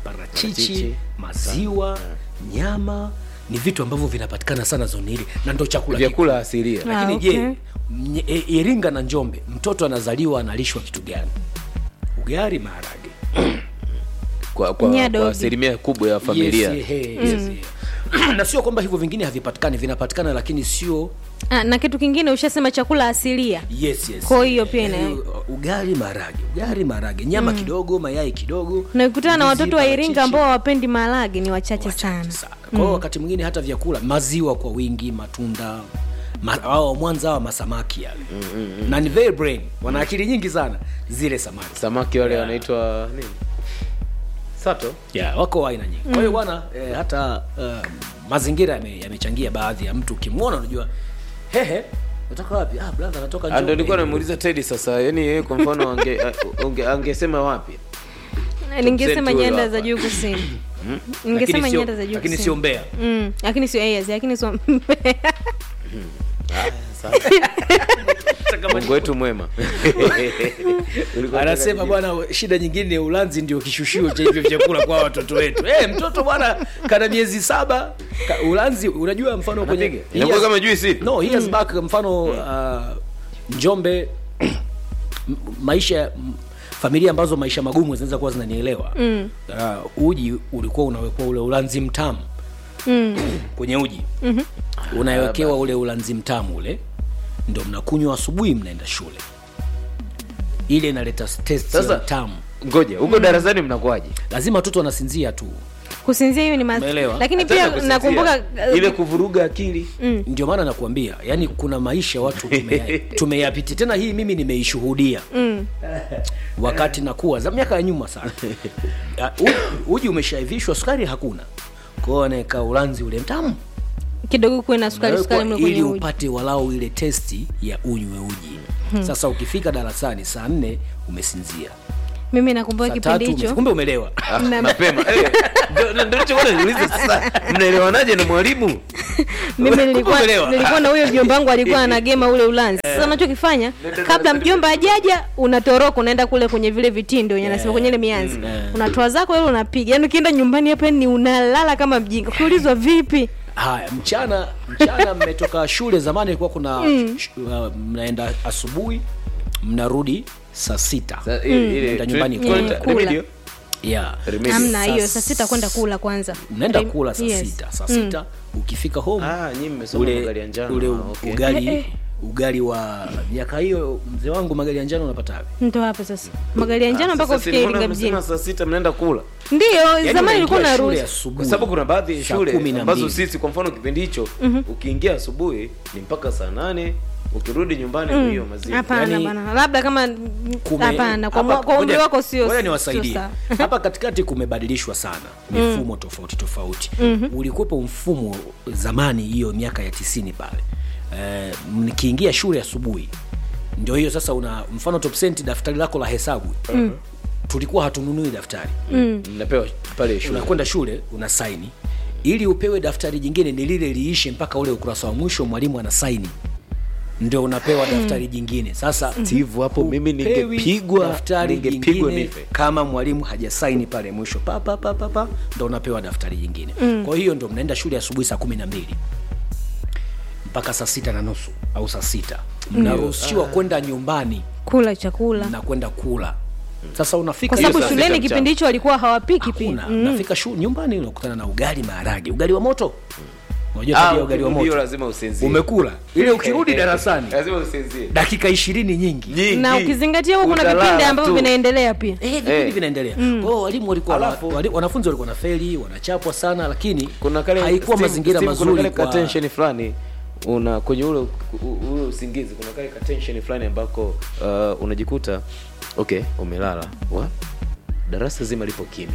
I: parachichi
H: Parachichi,
I: maziwa nyama ni vitu ambavyo vinapatikana sana zoni hili na ndo chakula
H: vyakula asilia
I: lakini
E: Ah,
I: je
E: okay.
I: mnye- e- iringa na njombe mtoto anazaliwa analishwa kitu gani ugali maharage
H: kwa, kwa,
E: Nyadogi.
H: kwa asilimia kubwa ya familia
I: yes, he, yes, he. na sio kwamba hivyo vingine havipatikani vinapatikana lakini sio
E: ah, na kitu kingine ushasema chakula asilia
I: yes, yes.
E: Kwa hiyo pia ina-
I: Eh, ugali maharage ugali maharage nyama kidogo mayai kidogo
E: na ukutana na
I: ndizi,
E: watoto wa iringa
I: parachichi.
E: ambao hawapendi maharage ni wachache sana
I: sana kwa hiyo wakati mwingine hata vyakula maziwa kwa wingi matunda ma, au mwanza hawa masamaki yale na ni very brain wana akili nyingi sana zile samaki
H: samaki wale
I: Yeah.
H: wanaitwa nini sato
I: yeah, wako wa aina nyingi kwa hiyo bwana eh, hata uh, mazingira yame- yamechangia baadhi ya mtu ukimwona unajua hehe natoka wapi ah, brother anatoka
H: Ah, ndo
I: Njombe.
H: nilikuwa namuuliza tedi sasa yani yeye kwa mfano ange, a- unge, angesema wapi
E: ningesema
H: Tuzetu
E: nyanda
H: hapa.
E: za juu kusini
I: Lakini
E: ningesema
I: sio-
E: nyanda za juu
I: lakini
E: kusini.
I: sio mbea
E: Mm, lakini sio yes, lakini sio
H: mungu wetu mwema Ulikuwa
I: anasema
H: unataka
I: bwana shida nyingine ulanzi ndio kishushio cha hivyo vyakula kwa watoto wetu hey, mtoto bwana kana miezi saba ka, ulanzi unajua mfano kwenye
H: Anapiga? Inakuwa
I: Years-
H: kama juisi?
I: no years back mfano uh, njombe m- maisha m- familia ambazo maisha magumu zinaweza kuwa zinanielewa mm. uh, uji ulikuwa unawekwa ule ulanzi mtamu
E: mm.
I: kwenye uji mm-hmm. unawekewa ule ulanzi mtamu ule ndo mnakunywa asubuhi mnaenda shule ile inaleta taste
H: Sasa-
I: ya tamu
H: ngoja huko darasani mnakuwaje
I: lazima watoto wanasinzia tu
E: kusinzia hiyo ni mas...
I: Umeelewa?
E: lakini
H: Hata
E: pia
H: kusinzia.
E: nakumbuka
H: ile kuvuruga akili
I: ndio maana nakuambia yani kuna maisha watu tumeya- tumeyapitia tena hii mimi nimeishuhudia
E: mm.
I: wakati nakuwa za miaka ya nyuma sana Ya, u- uji umeshaivishwa sukari hakuna kwao anaweka ulanzi ule mtamu
E: kidogo kuwe na sukari sukari mle
I: ili
E: kwenye uji
I: upate walau ile testi ya unywe uji sasa ukifika darasani saa nne umesinzia
E: mimi nakumbuka
I: saa
E: kipindi
I: tatu ume-
E: hicho
I: kumbe umelewa
E: Na-
H: mapema Eh, ndio- ndio- ndio nilichokuwa najiuliza sasa mnaelewanaje na mwalimu
E: mimi nilikuwa
I: Umeelewa?
E: nilikuwa na huyo mjomba wangu alikuwa anagema ule ulanzi sasa unachokifanya kabla mjomba ajaja unatoroka unaenda kule kwenye vile vitindo wenye anasema kwenye ile mianzi unatoa zako ile unapiga yaani ukienda nyumbani hapa ni unalala kama mjinga ukiulizwa vipi
I: haya mchana mchana mmetoka shule zamani ilikuwa kuna sh- uh, mnaenda asubuhi mnarudi saa sita
H: Sa- ile- ile-
I: Mnaenda nyumbani
H: tu-
I: kula.
H: tunaita-
E: Kula.
H: remedio?
I: yeah.
H: Remedio.
E: hamna hiyo
I: Saa
E: saa sita kwenda kula kwanza
I: mnaenda
E: Rem-
I: kula saa
E: yes.
I: sita saa sita ukifika home
H: Ah, nyinyi mmesoma
I: ule,
H: magari ya njano.
I: ule
H: Ah, okay.
I: ugali
E: Eh, eh.
I: ugali wa miaka hiyo mzee wangu magari ya njano unapata wapi
E: ndo hapo sasa magari ya njano
H: Ah,
E: mpaka
H: sasa
E: ufikia
H: si mbona
E: iringa mjini
H: mnasema saa sita mnaenda kula
E: ndio
I: Yaani
E: zamani ilikuwa
I: unaingia
E: na
I: shule
E: ruhusa
I: asubuhi.
H: kwa sababu kuna baadhi ya
I: Saa
H: shule
I: kumi na
H: ambazo
I: mbili.
H: sisi kwa mfano kipindi hicho ukiingia asubuhi ni mpaka saa nane ukirudi nyumbani mm. hiyo maziwa
E: hapana
I: Yaani-
E: bana labda kama
I: kume-
E: hapana kwa,
I: hapa-
E: mwa- kwa umri
I: ngoja-
E: wako sio
I: ngoja
E: sio
I: niwasaidie
E: sawa.
I: hapa katikati kumebadilishwa sana mifumo tofauti tofauti mm-hmm. ulikuwepo mfumo zamani hiyo miaka ya tisini pale eh, nikiingia shule asubuhi ndio hiyo sasa una mfano top cent daftari lako la hesabu mm. tulikuwa hatununui daftari
H: mnapewa pale shule
I: unakwenda shule una saini ili upewe daftari jingine ni lile liishe mpaka ule ukurasa wa mwisho mwalimu ana saini ndio unapewa daftari jingine sasa
H: Steve, hapo mimi
I: hupewi
H: ningepigwa
I: daftari
H: ningepigwa
I: jingine
H: nife
I: kama mwalimu hajasaini pale mwisho pa, pa, pa, pa, pa, ndo unapewa daftari jingine mm. kwa hiyo ndo mnaenda shule asubuhi saa kumi na mbili mpaka saa sita na nusu au saa sita mnaruhusiwa kwenda nyumbani
E: kula chakula
I: na kwenda kula sasa unafika
E: kwa sababu
H: saa
E: shuleni
H: sita
E: kipindi hicho walikuwa hawapiki pia
I: Hakuna. Unafika shu nyumbani unakutana na ugali maharage, ugali wa moto. Unajua
H: Ah,
I: tabia ya ugali wa
H: hiyo
I: moto.
H: lazima usinzie
I: Umekula ile ukirudi darasani
H: lazima usinzie
I: dakika ishirini nyingi
H: nyingi
E: na ukizingatia huko kuna
H: Utalala
E: vipindi ambavyo
H: tu.
E: vinaendelea pia
I: Eh, vipindi
H: Eh.
I: vinaendelea. Kwa hiyo walimu walikuwa
H: Alafu-
I: wali, wanafunzi walikuwa na feli, wanachapwa sana lakini
H: kuna kale
I: haikuwa
H: Steve-
I: mazingira
H: Steve, kuna
I: mazuri
H: kale
I: kwa
H: ka tension fulani una kwenye ule u- ule usingizi kuna kale ka tension fulani ambako uh, unajikuta okay umelala wa darasa zima lipo kimya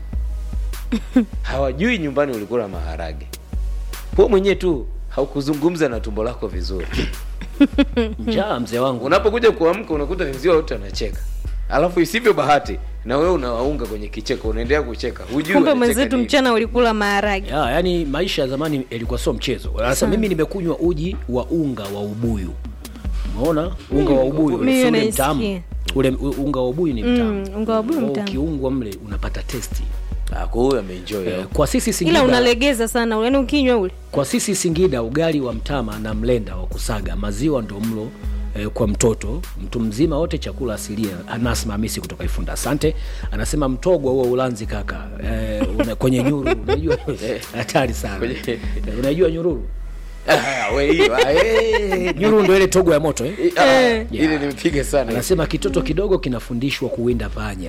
H: hawajui nyumbani ulikula maharage wewe mwenyewe tu haukuzungumza na tumbo lako vizuri
I: njaa mzee wangu.
H: unapokuja kuamka unakuta wenzio wote wanacheka alafu isivyo bahati na wewe unawaunga kwenye kicheko unaendelea kucheka hujui
E: kumbe
H: wanacheka
E: mwenzetu
H: nini.
E: mchana ulikula maharage
I: Ya, yani maisha ya zamani yalikuwa sio mchezo. Sasa mimi nimekunywa uji wa unga wa ubuyu. Umeona? Unga wa ubuyu
E: Mimi
I: ule
E: naisikia.
I: mtamu. Ule u- unga wa ubuyu ni mtamu.
E: Mm, unga wa ubuyu
I: Kwa
E: mtamu.
I: Ukiungwa mle unapata testi.
H: Ah, kwa huyo ameenjoy
I: Eh, kwa sisi
E: ila
I: Singida,
E: unalegeza sana yaani ukinywa ule
I: kwa sisi Singida ugali wa mtama na mlenda wa kusaga, maziwa ndo mlo eh, kwa mtoto mtu mzima wote chakula asilia. Anas Hamisi kutoka Ifunda, asante. Anasema mtogwa huo Ulanzi kaka, eh, una, kwenye nyuru unajua hatari sana Eh, unajua nyururu
H: Ah, we hiyo, ah, eh.
I: nyuru ndo ile togo ya moto eh?
H: Ah,
I: Yeah.
H: ile nimepiga sana
I: Anasema kitoto kidogo kinafundishwa kuwinda panya.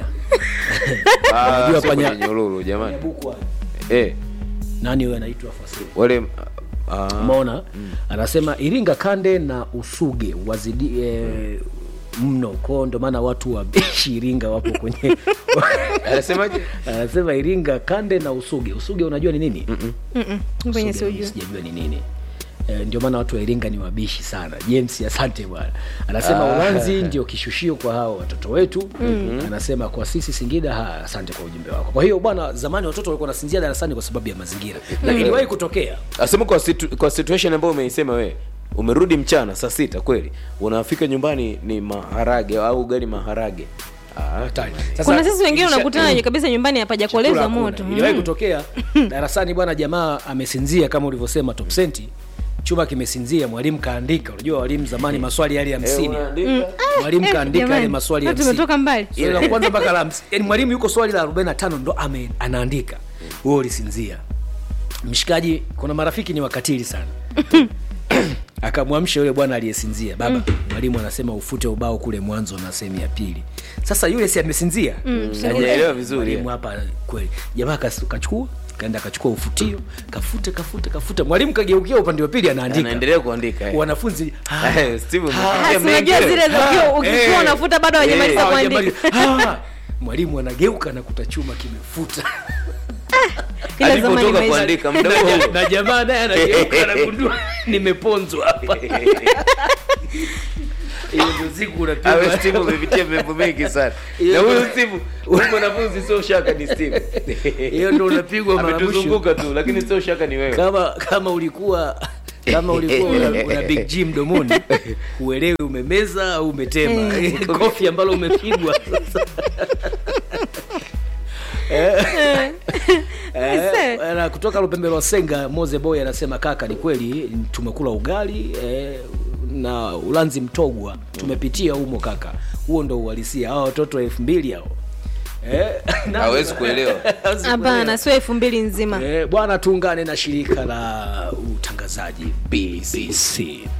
H: Ah,
I: Unajua
H: sio
I: panya-
H: kwenye nyururu jamani
I: Bukwa.
H: eh
I: Nani huyo anaitwa fasili?
H: wale ah,
I: Umeona? Anasema Iringa Kande na Usuge wazidi eh, mno kwao, ndo maana watu wa bishi Iringa wapo kwenye
H: anasemaje?
I: Anasema Iringa Kande na Usuge. Usuge unajua ni nini?
E: Mm-mm, kwenye
I: Usuge
E: siujua
I: sijajua ni nini. Eh, ndio maana watu wa Iringa ni wabishi sana. James, asante bwana. Anasema
H: Ah.
I: Ulanzi ndio kishushio kwa hao watoto wetu.
H: Mhm.
I: Anasema kwa sisi Singida, ha, asante kwa ujumbe wako. Kwa hiyo bwana, zamani watoto walikuwa wanasinzia darasani kwa sababu ya mazingira, na
H: Mm.
I: iliwahi kutokea
H: asema kwa, situ, kwa situation ambayo umeisema wewe umerudi mchana saa sita kweli unafika nyumbani ni maharage au ugali maharage ah,
E: kuna sisi wengine
I: ilisha-
E: unakutana mm. kabisa nyumbani hapajakolezwa
I: Chakula
E: moto
I: hakuna. Iliwahi
E: Mm.
I: kutokea darasani bwana, jamaa amesinzia kama ulivyosema top senti chuma kimesinzia, mwalimu kaandika. Unajua walimu zamani maswali yale ya hamsini,
H: unaandika?
E: Mm.
I: mwalimu
E: Eh,
I: kaandika yale
E: jamani,
I: maswali ya
E: watu
I: hamsini.
E: tumetoka mbali
I: Swali la kwanza mpaka la hamsini. Yaani mwalimu yuko swali la 45 ndo ame, anaandika wewe ulisinzia. Mshikaji, kuna marafiki ni wakatili sana. Akamwamsha yule bwana aliyesinzia, baba, mwalimu anasema ufute ubao kule mwanzo na sehemu ya pili. Sasa yule si amesinzia,
H: Mm, hajaelewa vizuri.
I: Mwalimu hapa kweli, jamaa kas- kachukua kaenda akachukua ufutio kafute kafute kafute, mwalimu kageukia upande wa pili anaandika,
H: anaendelea kuandika eh.
I: wanafunzi ah,
H: Eh, Steve,
I: ah,
H: umepiga
E: si unajua
H: mengi.
E: zile za ukiwa- ukiwa
I: eh,
E: unafuta bado hawajamaliza
I: eh,
E: kuandika.
I: hawajamaliza. Ah, mwalimu anageuka na kuta chuma kimefuta
E: Ila zamani
H: Alipotoka
E: maisha-
H: kuandika muda
I: na,
H: huo
I: ja- na jamaa naye anageuka anagundua nimeponzwa hapa hiyo ndio siku unapigwa.
H: Awe Steve umepitia mambo mengi sana. Na huyu Steve, huyu mwanafunzi sio shaka ni Steve.
I: hiyo ndio unapigwa mara mwisho.
H: Ametuzunguka tu lakini sio shaka ni wewe.
I: kama kama ulikuwa kama ulikuwa una, una big G mdomoni huelewi umemeza au umetema kofi ambalo umepigwa Eh, eh, na kutoka Lupembe lwa Senga Moze Boy anasema kaka, ni kweli tumekula ugali eh, na ulanzi mtogwa tumepitia humo kaka, huo ndo uhalisia. Hao watoto wa elfu mbili hao eh, na-
H: Hawezi kuelewa.
I: Hawezi
E: hapana sio elfu mbili nzima
I: Eh, bwana tuungane na shirika la utangazaji BBC.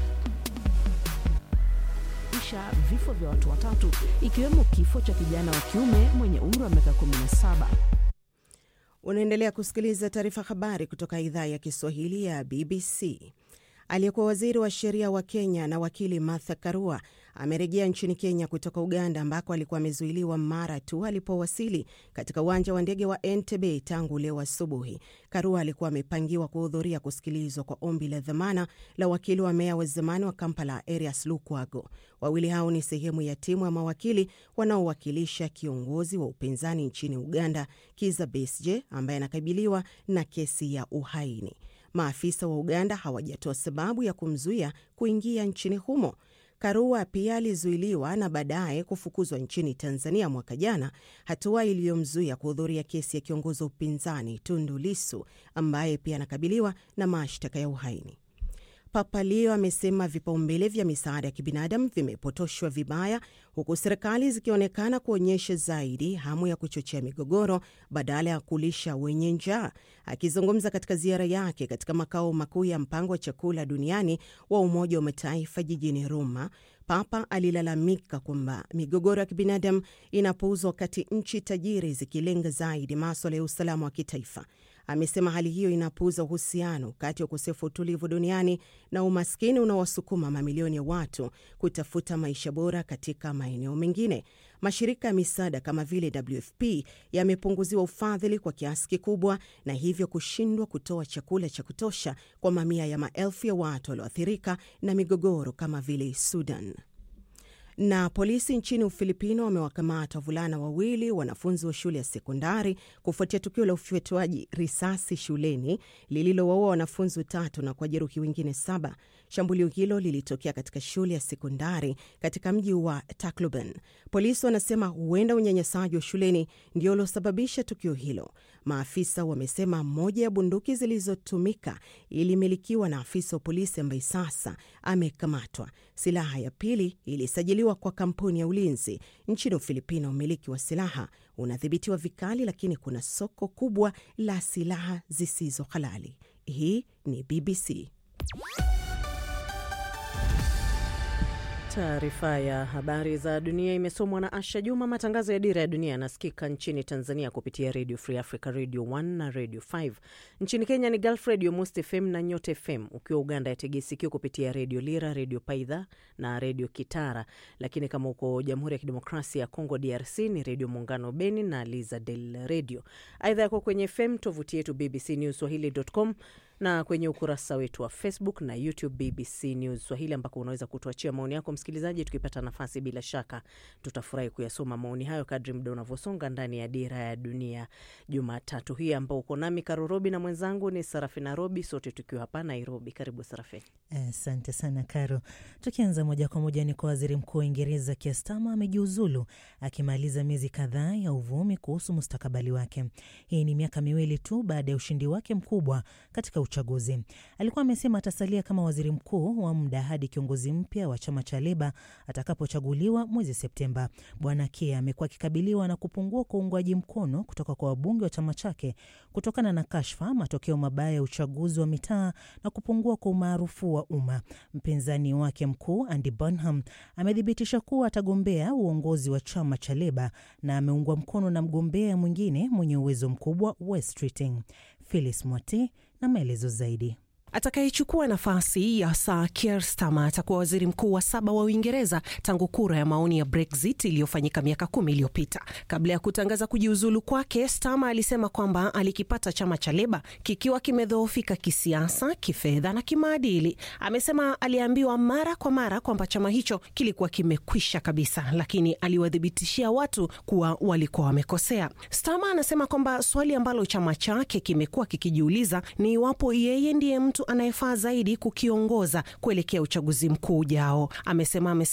M: isha vifo vya watu watatu ikiwemo kifo cha kijana wa kiume mwenye umri wa miaka 17.
N: Unaendelea kusikiliza taarifa habari kutoka idhaa ya Kiswahili ya BBC. Aliyekuwa waziri wa sheria wa Kenya na wakili Martha Karua amerejea nchini Kenya kutoka Uganda ambako alikuwa amezuiliwa mara tu alipowasili katika uwanja wa ndege wa Entebbe tangu leo asubuhi. Karua alikuwa amepangiwa kuhudhuria kusikilizwa kwa ombi la dhamana la wakili wa meya wa zamani wa Kampala Erias Lukwago. Wawili hao ni sehemu ya timu ya mawakili wanaowakilisha kiongozi wa upinzani nchini Uganda Kizza Besigye ambaye anakabiliwa na kesi ya uhaini. Maafisa wa Uganda hawajatoa sababu ya kumzuia kuingia nchini humo. Karua pia alizuiliwa na baadaye kufukuzwa nchini Tanzania mwaka jana, hatua iliyomzuia kuhudhuria kesi ya kiongozi wa upinzani Tundu Lissu ambaye pia anakabiliwa na mashtaka ya uhaini. Papa Leo amesema vipaumbele vya misaada ya kibinadamu vimepotoshwa vibaya, huku serikali zikionekana kuonyesha zaidi hamu ya kuchochea migogoro badala ya kulisha wenye njaa. Akizungumza katika ziara yake katika makao makuu ya mpango wa chakula duniani wa Umoja wa Mataifa jijini Roma, Papa alilalamika kwamba migogoro ya kibinadamu inapuuzwa wakati nchi tajiri zikilenga zaidi maswala ya usalama wa kitaifa. Amesema hali hiyo inapuuza uhusiano kati ya ukosefu wa utulivu duniani na umaskini unaowasukuma mamilioni ya watu kutafuta maisha bora katika maeneo mengine. Mashirika ya misaada kama vile WFP yamepunguziwa ufadhili kwa kiasi kikubwa na hivyo kushindwa kutoa chakula cha kutosha kwa mamia ya maelfu ya watu walioathirika na migogoro kama vile Sudan. Na polisi nchini Ufilipino wamewakamata wavulana wawili wanafunzi wa shule ya sekondari kufuatia tukio la ufyatuaji risasi shuleni lililowaua wanafunzi watatu na kuwajeruhi wengine saba. Shambulio hilo lilitokea katika shule ya sekondari katika mji wa Tacloban. Polisi wanasema huenda unyanyasaji wa shuleni ndio uliosababisha tukio hilo. Maafisa wamesema moja ya bunduki zilizotumika ilimilikiwa na afisa wa polisi ambaye sasa amekamatwa. Silaha ya pili ilisajiliwa kwa kampuni ya ulinzi nchini Ufilipino. Umiliki wa silaha unadhibitiwa vikali, lakini kuna soko kubwa la silaha zisizo halali. Hii ni BBC.
O: Taarifa ya habari za dunia imesomwa na Asha Juma. Matangazo ya Dira ya Dunia yanasikika nchini Tanzania kupitia Radio Free Africa, Radio 1 na Radio 5. Nchini Kenya ni Gulf Radio, Most FM na Nyota FM. Ukiwa Uganda yategea sikio kupitia Radio Lira, Radio Paidha na Radio Kitara. Lakini kama uko Jamhuri ya Kidemokrasia ya Kongo, DRC, ni Radio Muungano Beni na Liza Del Radio. Aidha yako kwenye FM, tovuti yetu BBC News Swahili.com na kwenye ukurasa wetu wa Facebook na YouTube BBC News Swahili, ambako unaweza kutuachia maoni yako msikilizaji. Tukipata nafasi, bila shaka tutafurahi kuyasoma maoni hayo kadri muda unavyosonga ndani ya Dira ya Dunia Jumatatu hii, ambao uko nami Karorobi na mwenzangu ni Sarafina Robi, sote tukiwa hapa Nairobi. Karibu Sarafina.
P: Asante sana Karo. Tukianza moja kwa moja ni kwa waziri mkuu wa Uingereza Keir Starmer amejiuzulu akimaliza miezi kadhaa ya uvumi kuhusu mustakabali wake. Hii ni miaka miwili tu baada ya ushindi wake mkubwa katika uchaguzi. Alikuwa amesema atasalia kama waziri mkuu wa muda hadi kiongozi mpya wa chama cha Leba atakapochaguliwa mwezi Septemba. Bwana Keir amekuwa akikabiliwa na kupungua kwa uungwaji mkono kutoka kwa wabunge wa chama chake kutokana na kashfa, matokeo mabaya ya uchaguzi wa mitaa na kupungua kwa umaarufu wa umma. Mpinzani wake mkuu Andy Burnham amethibitisha kuwa atagombea uongozi wa chama cha Leba na ameungwa mkono na mgombea mwingine mwenye uwezo mkubwa Wes Keating. Phyllis Mwati na maelezo zaidi.
Q: Atakayechukua nafasi ya Sir Keir Starmer atakuwa waziri mkuu wa saba wa Uingereza tangu kura ya maoni ya Brexit iliyofanyika miaka kumi iliyopita. Kabla ya kutangaza kujiuzulu kwake, Starmer alisema kwamba alikipata chama cha Leba kikiwa kimedhoofika kisiasa, kifedha na kimaadili. Amesema aliambiwa mara kwa mara kwamba chama hicho kilikuwa kimekwisha kabisa, lakini aliwathibitishia watu kuwa walikuwa wamekosea. Starmer anasema kwamba swali ambalo chama chake kimekuwa kikijiuliza ni iwapo yeye ndiye mtu anayefaa zaidi kukiongoza kuelekea uchaguzi mkuu ujao. Amesema